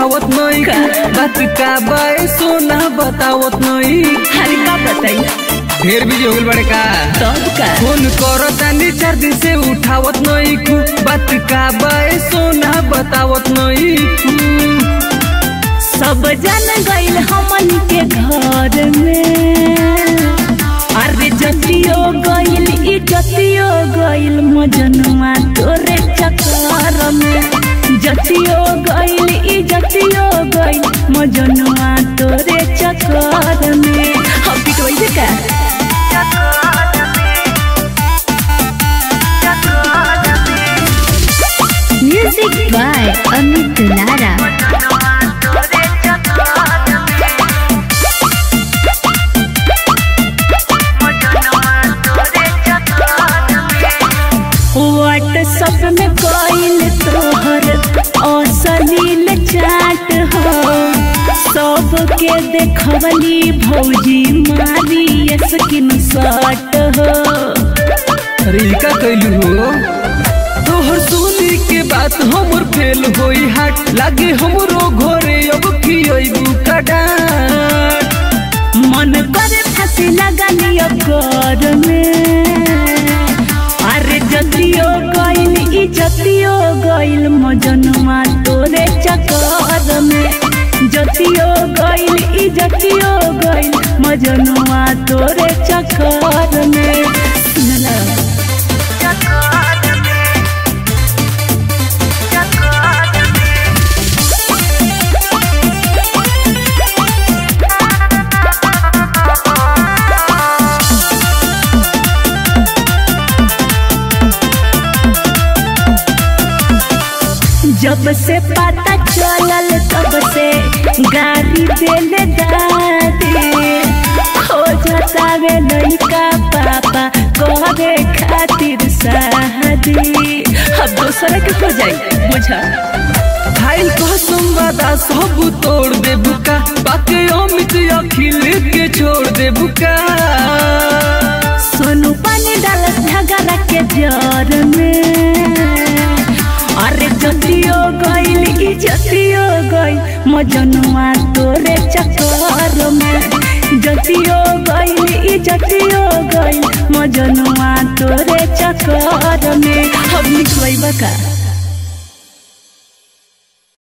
उठावत नहीं बात का बाए सोना बतावत नहीं अरे का बताई ढेर भी हो गइल बड़े का तब का फोन करो तानी चार दिन से उठावत नहीं कु बात का बाए सोना बतावत नहीं कु सब जन गइल हमन के घर में अरे जतियो गइल ई जतियो गइल मजनुआ तोरे चक्कर में जतियो गइल ई जतियो गइल मजनुआ तोरे चक्कर में हम पिटवाई से का Music by Amit Lara. WhatsApp में कोइल तोहर असलील चाट हो सबके देखवली भौजी मारी स्किन शॉट हो अरे ई का कैलू हो तोहर सुनी के बात हमर फेल होई हाट लागे हमरो घरे अब खियबू का डांट मन करे फांसी लगा लियो घर में अरे जतियो गइल ई जतियो गइल मजनुआ तोरे चक्कर में जतियो गइल ई जतियो गइल मजनुआ तोरे चक्कर में सुनला जब से पता चलल तब से गाड़ी देले दादी खोजतावे लइका पापा करे खातिर शादी अब दूसरे के हो जाई बुझा खाइल कसम वादा सब तोड़ दे बुका बाके अमित अखिल के छोड़ दे बुका सोनू पानी डालत झगड़ा के जर में अरे जतियो गइल ई जतियो गइल मजनुआ तोरे चक्कर में जतियो गइल ई जतियो गइल मजनुआ तोरे चक्कर में हम निकलैबा का